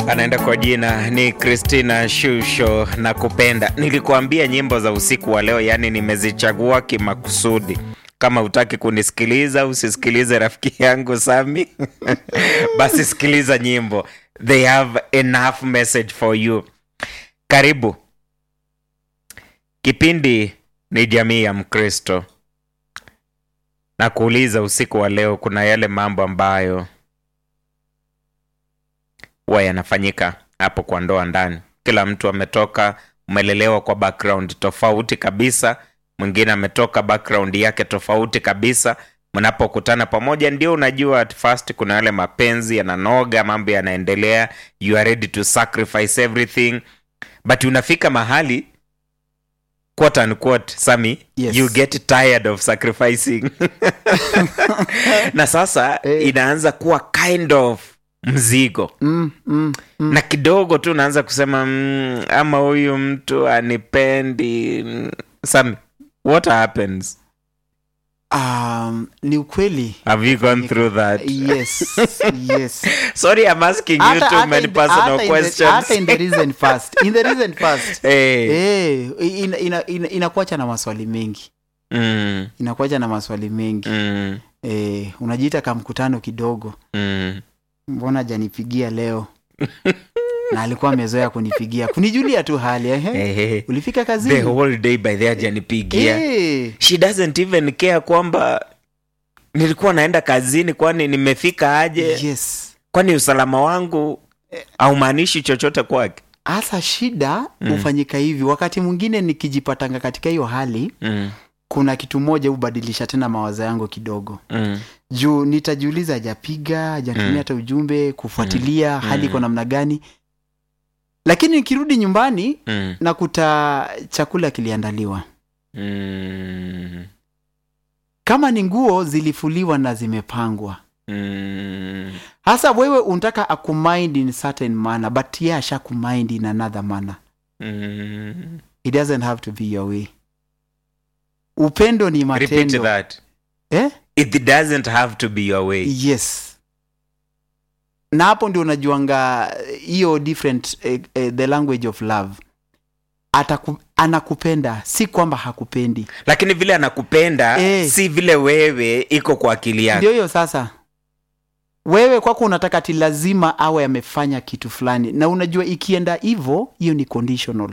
anaenda kwa jina ni Christina Shusho na kupenda. Nilikuambia nyimbo za usiku wa leo, yani nimezichagua kimakusudi. Kama utaki kunisikiliza usisikilize rafiki yangu Sami basi sikiliza nyimbo, they have enough message for you. Karibu. Kipindi ni jamii ya Mkristo na kuuliza usiku wa leo, kuna yale mambo ambayo huwa yanafanyika hapo kwa ndoa ndani. Kila mtu ametoka, umelelewa kwa background tofauti kabisa, mwingine ametoka background yake tofauti kabisa. Mnapokutana pamoja, ndio unajua at first kuna yale mapenzi yananoga, mambo yanaendelea, you are ready to sacrifice everything, but unafika mahali quote unquote, Sami, Yes. you get tired of sacrificing na sasa Eh. inaanza kuwa kind of mzigo mm, mm, mm. na kidogo tu unaanza kusema mm, ama huyu mtu anipendi mm. Sami, what happens Um, ni ukweli have you gone through that yes yes sorry i'm asking you Hata- too hata many in the- personal hata in the- questions hata in the recent past in the recent past hey. eh ina- ina- ina- inakuacha na maswali mengi mm, inakuacha na maswali mengi mm, eh, unajiita kamkutano kidogo mm. mbona janipigia leo na alikuwa amezoea kunipigia kunijulia tu hali ehe Hey, hey. ulifika the kazini whole day by the ajanipigia Eh, she doesn't even care kwamba nilikuwa naenda kazini kwani nimefika aje yes kwani usalama wangu haumaanishi chochote kwake hasa shida hufanyika hivi wakati mwingine nikijipatanga katika hiyo hali mm, kuna kitu moja hubadilisha tena mawazo yangu kidogo mm, juu nitajiuliza hajapiga hajatumia Mm. hata ujumbe kufuatilia hali iko namna gani lakini nikirudi nyumbani mm, nakuta chakula kiliandaliwa mm, kama ni nguo zilifuliwa na zimepangwa mm. hasa wewe unataka akumind in certain manner but ye asha kumind in another manner Mm. it doesn't have to be your way upendo ni Repeat matendo that. eh? It doesn't have to be your way. yes na hapo ndio unajuanga hiyo different eh, eh, the language of love Ataku, anakupenda si kwamba hakupendi Lakini vile anakupenda Eh. si vile wewe iko kwa akili yake. ndio hiyo sasa wewe kwako unataka ti lazima awe amefanya kitu fulani na unajua ikienda hivyo hiyo ni conditional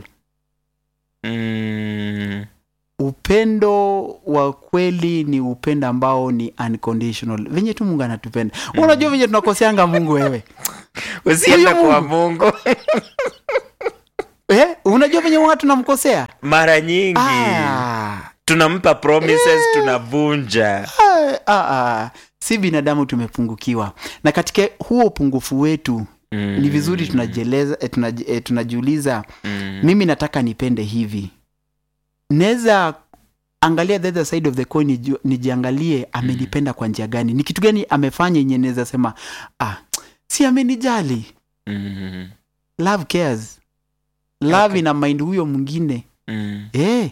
Mm. upendo wa kweli ni upendo ambao ni unconditional venye tu mungu anatupenda unajua venye tunakoseanga mungu wewe Usiende Huyu kwa Mungu. Mungu eh? unajua venye mungu tunamkosea mara nyingi ah. tunampa promises tunavunja. Ah, ah, ah. si binadamu tumepungukiwa na katika huo upungufu wetu Mm. ni vizuri tunajieleza eh, tunaji- eh, tunajiuliza Mm. mimi nataka nipende hivi naweza angalia the other side of the coin niju- nijiangalie amenipenda kwa njia gani ni kitu gani amefanya yenye naweza sema ah, si amenijali Mm. love cares love Okay. ina mind huyo mwingine Mm. eh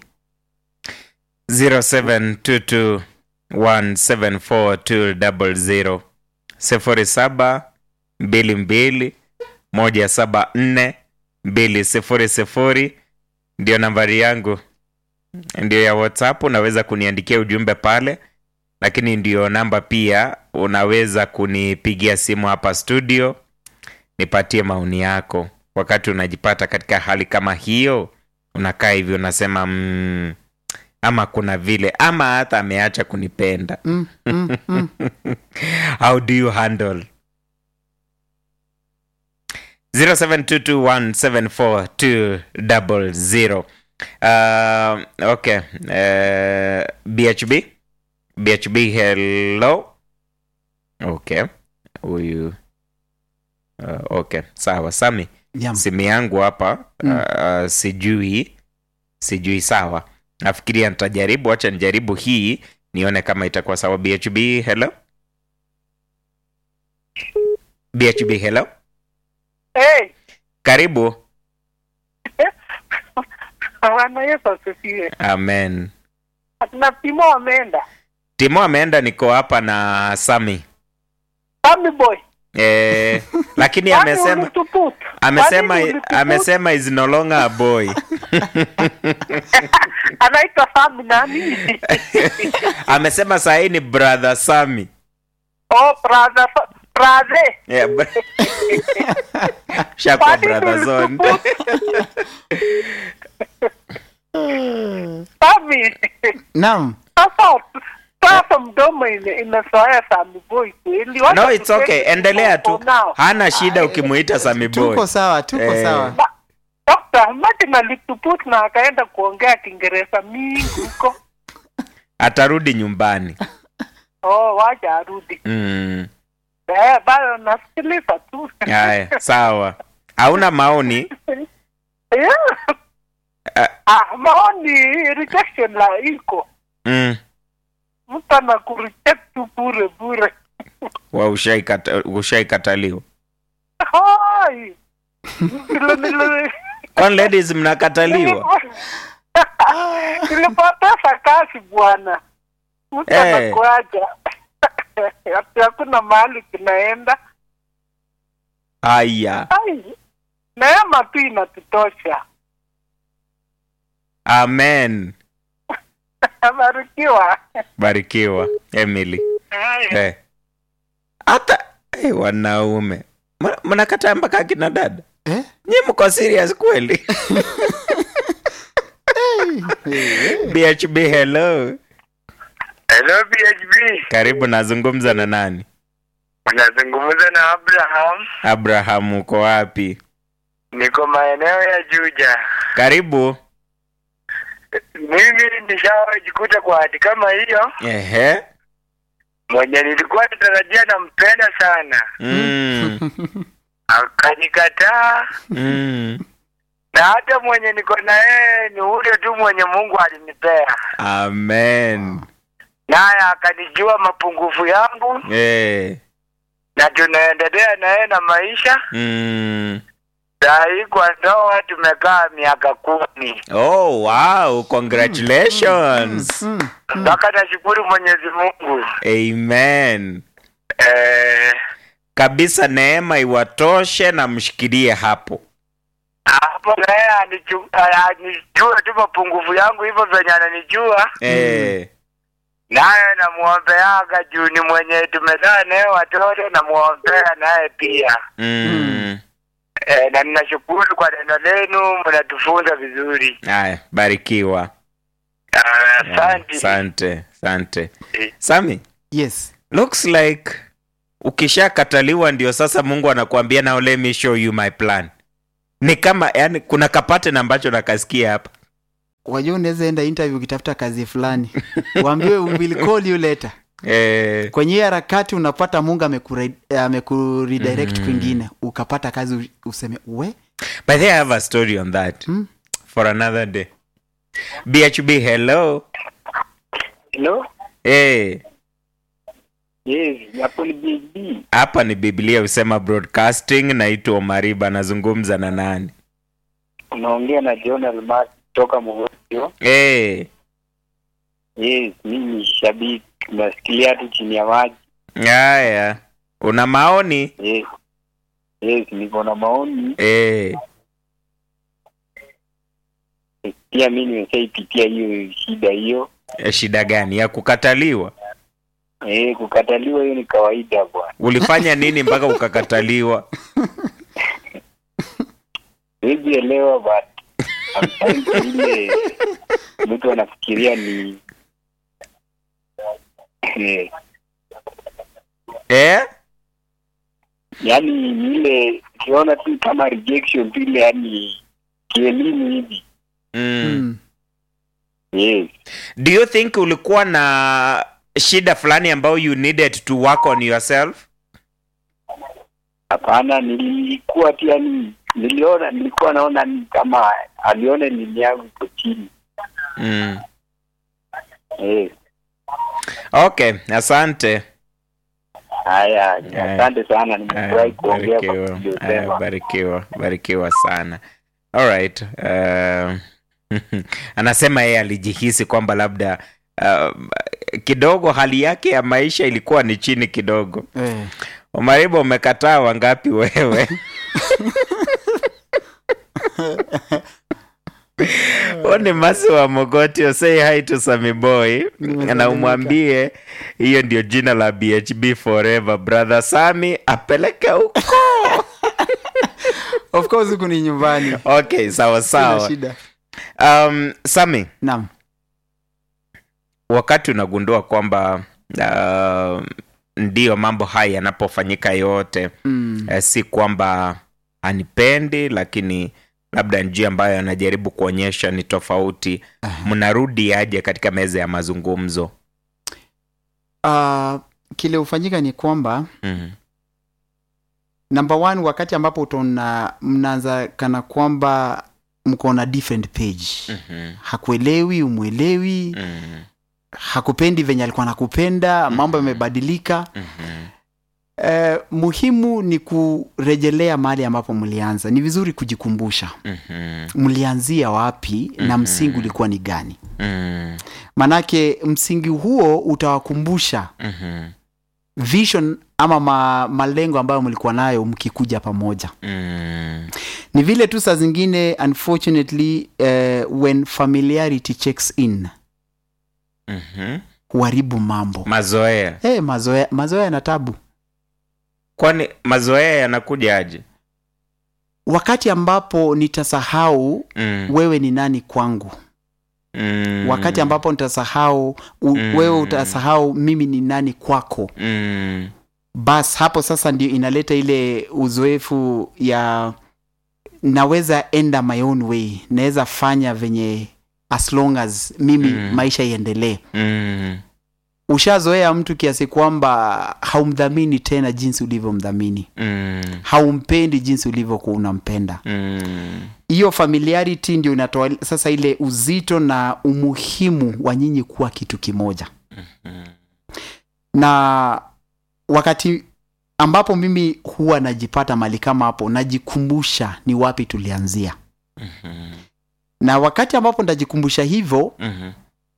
0722174200 sifuri saba mbili mbili moja saba nne mbili sifuri sifuri ndio nambari yangu ndio ya whatsapp unaweza kuniandikia ujumbe pale lakini ndio namba pia unaweza kunipigia simu hapa studio nipatie maoni yako wakati unajipata katika hali kama hiyo unakaa hivi unasema mm, ama kuna vile ama hata ameacha kunipenda mm, mm, mm. how do you handle 0722174200 uh, okay uh, bhb bhb hello okay huyu uh, okay sawa sami Yam. simu yangu hapa Mm. uh, sijui sijui sawa nafikiria nitajaribu wacha nijaribu hii nione kama itakuwa sawa bhb hello bhb hello Hey, karibu Bwana Yesu asifiwe. amen Na Timo wameenda. timo ameenda niko hapa na sami Sami boy. eh, lakini Yaani amesema ulituputa. amesema Kwa nini ulitupu- amesema is no longer a boy anaitwa Sami nani? amesema sahii ni brother sami oh, brother, brother. yeah, br- shakuwa Kwa nini brother zone ulitupu- Sami, naam sasa sasa mdomo ime- imezoea Sami boy kweli. Wacha no it's okay tuseme endelea tuko tu nao. hana shida ukimuita sami boy tuko sawa tuko Eh. sawa Ba- Dokta, Martin alituput na akaenda kuongea Kiingereza mingi huko. atarudi nyumbani Oh, wacha arudi. mm. Eh, bado nasikiliza tu. haya sawa hauna maoni Yeah. Ah. Ah, maoni rejection la iko. mm. Mtu anakureject tu bure bure. wa ushaikata- ushaikataliwa Hai. Vile nile- kwani ladies mnakataliwa Nilipoteza kazi bwana. Mtu Eh. anakuaja. Ati hakuna mahali kinaenda. haya Ai. Neema tu inatutosha. amen Barikiwa. barikiwa emily Ai. Eh. hata eh, wanaume Mna- mnakataa mpaka akina dada eh? nyi mko serious kweli bhb hello Hello PHB, karibu nazungumza na nani unazungumza na Abraham, abraham uko wapi niko maeneo ya Juja. karibu Mimi nishawajikuta kwa hati kama hiyo, ehe mwenye nilikuwa natarajia nampenda sana, mm. akanikataa, Mm. na hata mwenye niko na yeye ni ule tu mwenye Mungu alinipea, amen naye akanijua mapungufu yangu, eh. na tunaendelea na yeye na maisha. mm. Saa hii kwa ndoa tumekaa miaka kumi, oh wow congratulations mm. mpaka nashukuru Mwenyezi Mungu amen eh, kabisa neema iwatoshe na mshikilie hapo hapo naye anichu- a- anijue tu mapungufu yangu hivyo venye ananijua eh. naye namwombeaga juu ni mwenye tumezaa naye watoto namwombea naye pia mm. e, na ninashukuru kwa neno lenu mnatufunza vizuri haya barikiwa Ah, asante asante asante Eh. sami yes looks like ukishakataliwa ndio sasa mungu anakuambia now let me show you my plan ni kama yani kuna kapate na ambacho nakasikia hapa wajua unaweza enda interview ukitafuta kazi fulani uambiwe we will call you later eh, kwenye hiyo harakati unapata mungu amekure- amekuredirect Mm. kwingine ukapata kazi u- useme we but they have a story on that Mm. for another day bhb hello Hello? eh, Yes, hapo ni BB. hapa ni biblia husema broadcasting naitwa omariba nazungumza na nani unaongea na John Almas kutoka Mogotio. eh, Yes, mimi shabiki nasikilia tu chini ya maji. haya una maoni Yes. Yes, niko na maoni eh, pia mi nimeshaipitia hiyo shida hiyo eh, shida gani ya kukataliwa eh, kukataliwa hiyo ni kawaida bwana ulifanya nini mpaka ukakataliwa siwezi elewa but sometimes ile mtu anafikiria ni eh, eh? yaani ni ile ukiona tu kama rejection tu ile yani kielimu hivi mm. mm. yes do you think ulikuwa na shida fulani ambayo you needed to work on yourself hapana nilikuwa tu yani niliona nilikuwa naona ni kama aliona nini yangu iko chini mm. yes okay asante haya Haya. asante sana Aya, nimefurahi kuongea kwa barikiwa Aya, kuliosema barikiwa barikiwa sana alright uh, anasema yeye alijihisi kwamba labda uh, kidogo hali yake ya maisha ilikuwa ni chini kidogo eh. umariba umekataa wangapi wewe huo ni masi wa mogotio say hi to Sami boy Nimesalimika. na umwambie hiyo ndio jina la bhb forever brother sami apeleke huko of course huku ni nyumbani okay sawa Sina sawa shida um, sami naam wakati unagundua kwamba uh, ndiyo mambo haya yanapofanyika yote mm. eh, si kwamba anipendi lakini labda njia ambayo anajaribu kuonyesha ni tofauti mnarudi aje katika meza ya mazungumzo uh, kile hufanyika ni kwamba mm. number one wakati ambapo utaona mnaanza kana kwamba mko na different page mm-hmm. hakuelewi umwelewi mm-hmm. hakupendi venye alikuwa nakupenda mambo yamebadilika mm-hmm. eh, muhimu ni kurejelea mahali ambapo mlianza ni vizuri kujikumbusha mm-hmm. mlianzia wapi na Mhm. msingi ulikuwa ni gani mm-hmm. manake msingi huo utawakumbusha mm-hmm. vision ama ma, malengo ambayo mlikuwa nayo mkikuja pamoja mm-hmm. ni vile tu saa zingine unfortunately uh, when familiarity checks in mm-hmm. huharibu mambo mazoea hey, mazoea mazoea na tabu kwani mazoea yanakuja aje wakati ambapo nitasahau mm. wewe ni nani kwangu mm. wakati ambapo nitasahau u, Mm. wewe utasahau mimi ni nani kwako mm. bas hapo sasa ndio inaleta ile uzoefu ya naweza enda my own way naweza fanya venye as long as mimi Mm. maisha iendelee mm. ushazoea mtu kiasi kwamba haumdhamini tena jinsi ulivyomdhamini mm. haumpendi jinsi ulivyokuwa unampenda mm. hiyo familiarity ndio inatoa sasa ile uzito na umuhimu wa nyinyi kuwa kitu kimoja mm. na wakati ambapo mimi huwa najipata mali kama hapo najikumbusha ni wapi tulianzia mm. na wakati ambapo nitajikumbusha hivyo mm.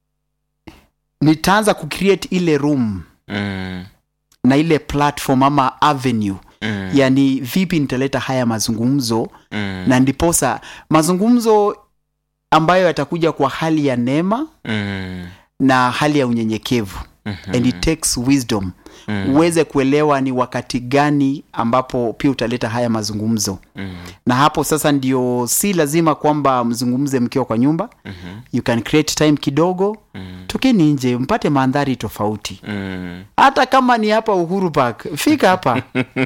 nitaanza kucreate ile room mm. na ile platform ama avenue mm. yani vipi nitaleta haya mazungumzo mm. na ndiposa mazungumzo ambayo yatakuja kwa hali ya neema mm. na hali ya unyenyekevu Mhm. and it takes wisdom Mm. uweze kuelewa ni wakati gani ambapo pia utaleta haya mazungumzo Mm. na hapo sasa ndio si lazima kwamba mzungumze mkiwa kwa nyumba Mhm. you can create time kidogo Mm. tokeni nje mpate mandhari tofauti Mm. hata kama ni hapa uhuru park fika hapa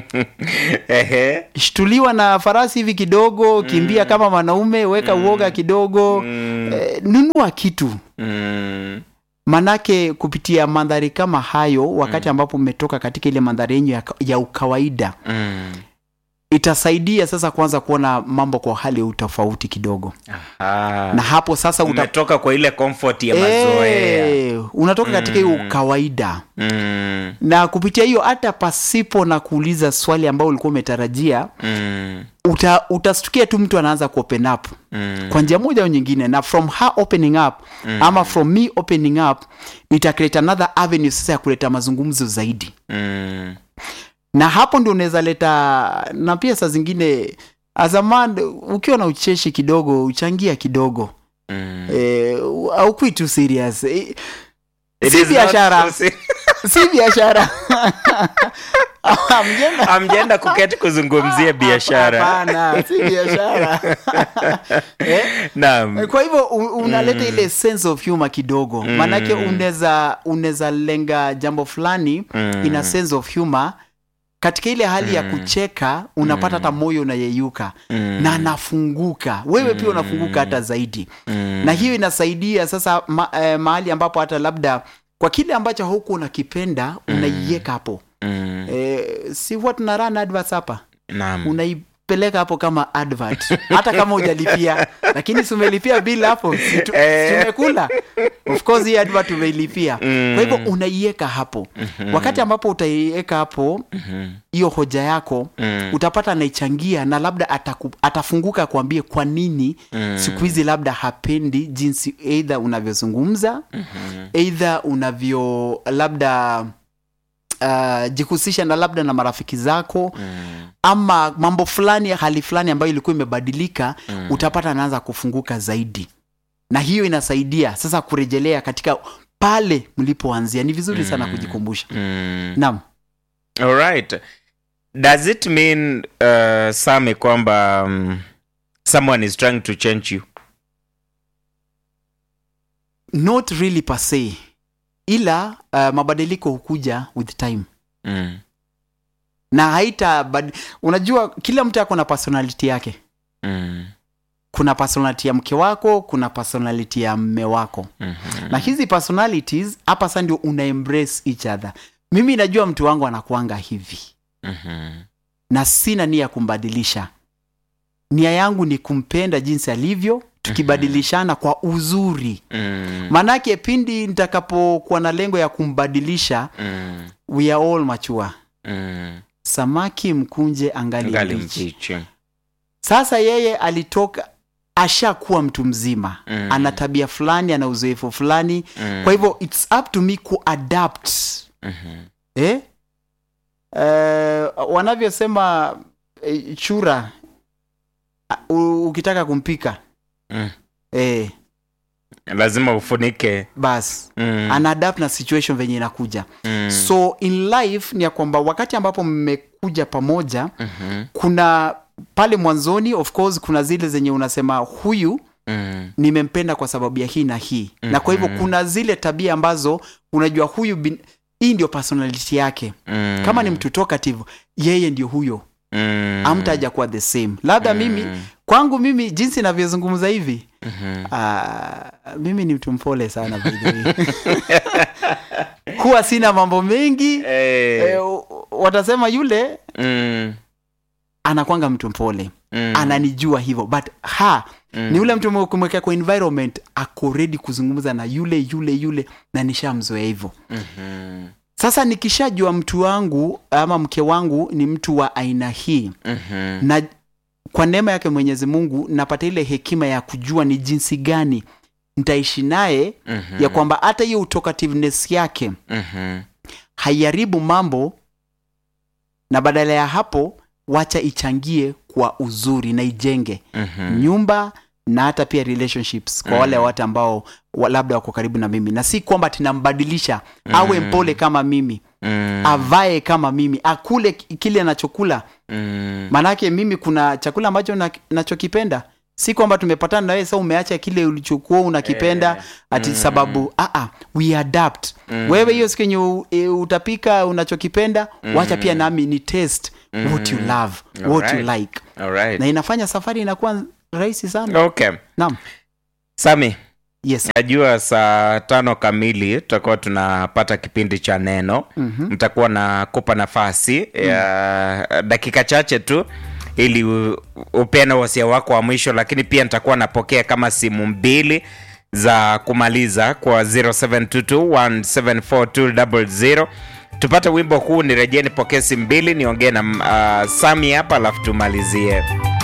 Ehe. shtuliwa na farasi hivi kidogo kimbia kama mwanaume weka uoga kidogo Mm. eh, nunua kitu Mm. manake kupitia mandhari kama hayo wakati ambapo mmetoka katika ile mandhari yenyu ya, ya ukawaida Mm. itasaidia sasa kuanza kuona mambo kwa hali ya utofauti kidogo Aha. na hapo sasa uta... umetoka kwa ile comfort ya mazoea Eh, unatoka katika hiyo Mm. ukawaida mm. na kupitia hiyo hata pasipo na kuuliza swali ambayo ulikuwa umetarajia Mm. uta, utastukia tu mtu anaanza kuopen up Mm. kwa njia moja au nyingine na from her opening up mm. ama from me opening up ita create another avenue sasa ya kuleta mazungumzo zaidi Mm. na hapo ndio unaweza leta na pia saa zingine azaman ukiwa na ucheshi kidogo uchangia kidogo Mm. eh, aukui tu serious eh, It si is not biashara. so si- si biashara Hamjenda- amjenda kuketi kuzungumzia biashara Hapana, si biashara eh? naam kwa hivyo u- unaleta ile sense of humor kidogo Mm. maanake unaweza unaweza lenga jambo fulani Mm. ina sense of humor katika ile hali ya kucheka unapata hata moyo unayeyuka Mm. na anafunguka wewe pia unafunguka hata zaidi Mm. na hiyo inasaidia sasa ma, eh, mahali ambapo hata labda kwa kile ambacho huku unakipenda unaiweka hapo Mm. eh, si huwa tuna run adverts hapa naam unaipeleka hapo kama advert hata kama hujalipia lakini si umelipia bill hapo si tu- Eh. si umekula of course hii advert umeilipia Mm. kwa hivyo unaiweka hapo wakati ambapo utaiweka hapo Mhm. hiyo hoja yako Mm. utapata anaichangia na labda ataku, atafunguka akuambie kwa nini Mm. siku hizi labda hapendi jinsi eidha unavyozungumza eidha unavyo labda uh, jihusisha na labda na marafiki zako Mm. ama mambo fulani hali fulani ambayo ilikuwa imebadilika utapata anaanza kufunguka zaidi na hiyo inasaidia sasa kurejelea katika pale mlipoanzia ni vizuri sana Mm. kujikumbusha Mm. naam Alright. Does it mean uh, Sami kwamba um, someone is trying to change you? not really per se ila uh, mabadiliko hukuja with time Mm. na haita bad... unajua kila mtu ako na personality yake Mm. kuna personality ya mke wako kuna personality ya mme wako Mhm. na hizi personalities hapa sasa ndio una embrace each other mimi najua mtu wangu anakuanga hivi Mhm. na sina nia ya kumbadilisha nia yangu ni kumpenda jinsi alivyo tukibadilishana kwa uzuri Mm. manake pindi nitakapokuwa na lengo ya kumbadilisha Mm. we are all mature Mm. samaki mkunje angali, Ngali mbichi. mbichi. sasa yeye alitoka ashakuwa mtu mzima Mm. ana tabia fulani ana uzoefu fulani Mm. kwa hivyo its up to me kuadapt Mhm. eh? Eh, wanavyosema eh, chura uh, u- ukitaka kumpika Mm. eh, lazima ufunike bas Mm. ana adapt na situation venye inakuja Mm. so in life ni ya kwamba wakati ambapo mmekuja pamoja Mhm. kuna pale mwanzoni of course kuna zile zenye unasema huyu Mm. nimempenda kwa sababu ya hii na hii na kwa hivyo Mhm. kuna zile tabia ambazo unajua huyu bin, hii ndio personality yake Mm. kama ni mtu talkative yeye ndio huyo Mm. amtaja kuwa the same labda Mm. mimi kwangu mimi jinsi navyozungumza hivi Mhm. ah, mimi ni mtu mpole sana by the way. huwa sina mambo mengi Eh. eh, watasema yule Mm. anakwanga mtu mpole Mm. ananijua hivyo but ha Mm. ni ule mtu kumwekea kwa environment ako ready kuzungumza na yule yule yule na nishamzoea hivyo Mhm. sasa nikishajua mtu wangu ama mke wangu ni mtu wa aina hii Mhm. na kwa neema yake mwenyezi mungu napata ile hekima ya kujua ni jinsi gani nitaishi naye Mhm. ya kwamba hata hiyo utokativeness yake Mhm. haiharibu mambo na badala ya hapo wacha ichangie kwa uzuri na ijenge Mhm. nyumba na hata pia relationships kwa wale watu ambao wa- labda wako karibu na mimi na si kwamba tinambadilisha awe mpole kama mimi Mm. avae kama mimi akule ki- kile anachokula Mm. maanake mimi kuna chakula ambacho na- nachokipenda si kwamba tumepatana na wewe sasa umeacha kile ulichokuwa unakipenda Eh, ati mm. sababu aa, we adapt Mm. wewe hiyo siku yenye u- e, utapika unachokipenda Mm. wacha pia nami ni taste what you Mm. love what you Alright. like Alright. na inafanya safari inakuwa rahisi sana Okay. naam Sami, yes najua saa tano kamili tutakuwa tunapata kipindi cha neno Mhm. mtakuwa na kupa nafasi ya dakika chache tu ili u- upeane wasia wako wa mwisho lakini pia nitakuwa napokea kama simu mbili za kumaliza kwa 0722174200 tupate wimbo huu nirejee nipokee simu mbili niongee na uh, sami hapa alafu tumalizie